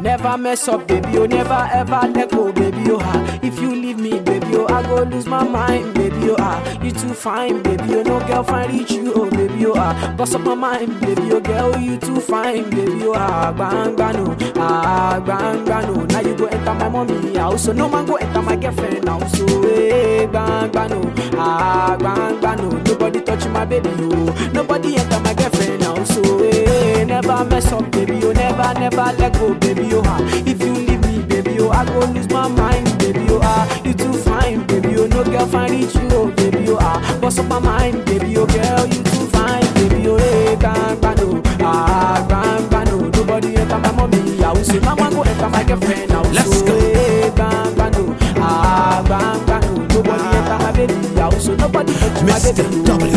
Never mess up, baby, oh, never ever let go, baby, oh, ah. If you leave me, baby, oh, I go lose my mind, baby, oh, ah. You too fine, baby, oh, no girl find reach you, oh, baby, oh, ah. Bust up my mind, baby, oh, girl, you too fine, baby, oh, ah. Bang, bang, no, ah, bang, bang, no. Now you go enter my mommy house, so no man go enter my girlfriend house, so, hey, bang, bang, no, ah, bang, bang, no. Nobody touch my baby, oh. Nobody enter my girlfriend house, so, hey, never mess up, baby, oh, never, never let go, baby, oh, ah. If you leave me, baby, oh, I go lose my mind, baby, oh, ah. You too fine, baby, oh, no girl find it you, oh, baby, oh, ah. Bust up my mind, baby, oh, girl, you too fine, baby, oh, hey, bang, bang, no, ah, bang, bang, no. Nobody enter my mommy house, so now I go enter my girlfriend house, Let's so, go. hey, bang, bang, no, ah, bang, bang, no. Nobody enter my baby house, so nobody touch my Mr. baby, W.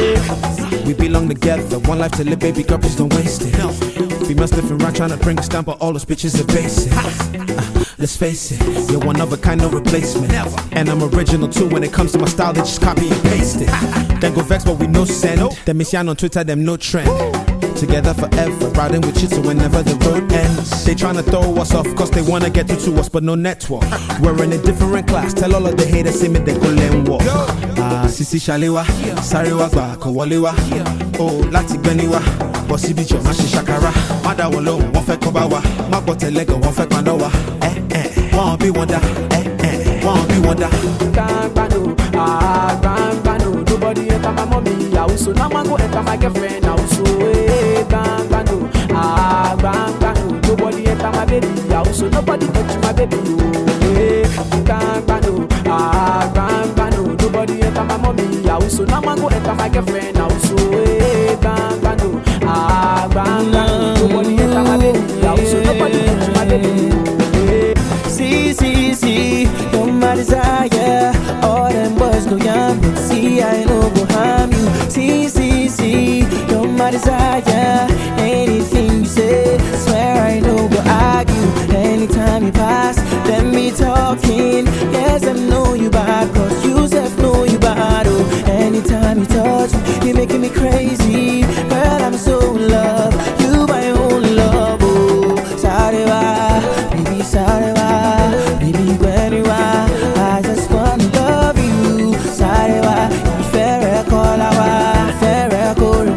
oh, We belong together, one life to live, baby girl, please don't waste it. We must live around trying to bring us down, but all those bitches are basic. Uh, let's face it, you're one of a kind, no replacement. And I'm original too when it comes to my style, they just copy and paste it. then go vex, but we no send. Them miss on Twitter, them no trend. Together forever, riding with you till whenever the road ends. They tryna throw us off, cause they wanna get through to us, but no network. We're in a different class, tell all of the haters, see me, they go and walk. Ah, Sisi Shalewa, Sarewa gba kò wọlé wá. O láti gbẹ́ni wá, bọ̀ síbi jọ̀ má ṣe ṣàkàrà. Má dá wọn lóhùn, wọ́n fẹ́ kọ́ bá wa. Má gbọ́ tẹ̀lẹ́gàn, wọ́n fẹ́ paná wa. Ẹ ẹ wọ́n bí wọn dá. Ẹ ẹ wọ́n bí wọn dá. Gbangbano, ah, gbangbano. Nobody enter my mommy house, so now I go enter my girlfriend house. So, hey, gbangbano, ah, gbangbano. Nobody enter my baby house, so nobody touch my baby. Oh, hey, gbangbano, ah, gbangbano. Nobody enter my mommy house, so now I go enter my girlfriend house. So, hey, gbangbano, ah, gbangbano. Nobody enter my baby house, so nobody touch my baby. Oh, hey. See, see, see, you're my desire. All them boys go young, but see, I know go harm you. See, see, see, you're my desire. Anything you say, swear I know go argue. Anytime you pass, then me talking. Yes, I know you bad, cause you self know you bad. Oh, anytime you touch me, you're making me crazy. Girl, I'm so in love. You my own love. Oh, sorry, why? Baby, sorry, why? Baby, when you are, I just wanna love you. Sorry, why? Fair call, fair call,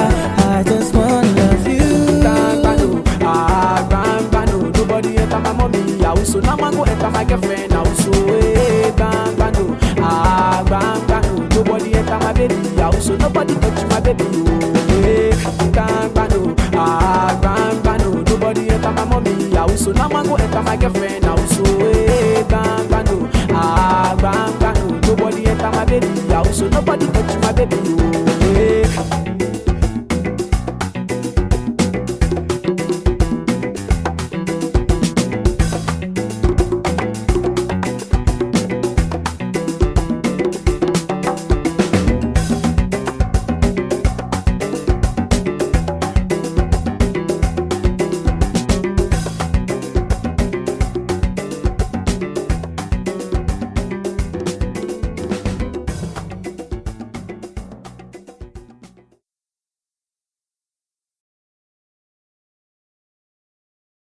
I just wanna love you. Gbangbano, ah, gbangbano. Nobody enter my mommy house, so now I go enter my girlfriend house. So, hey, gbangbano, ah, gbangbano. Nobody enter my baby house, so nobody touch my baby. Oh, hey, gbangbano, ah, gbangbano. Nobody enter my mommy house, so now I go enter my girlfriend house. So, hey, gbangbano, ah, gbangbano. Nobody enter my baby house, so nobody touch my baby. Oh,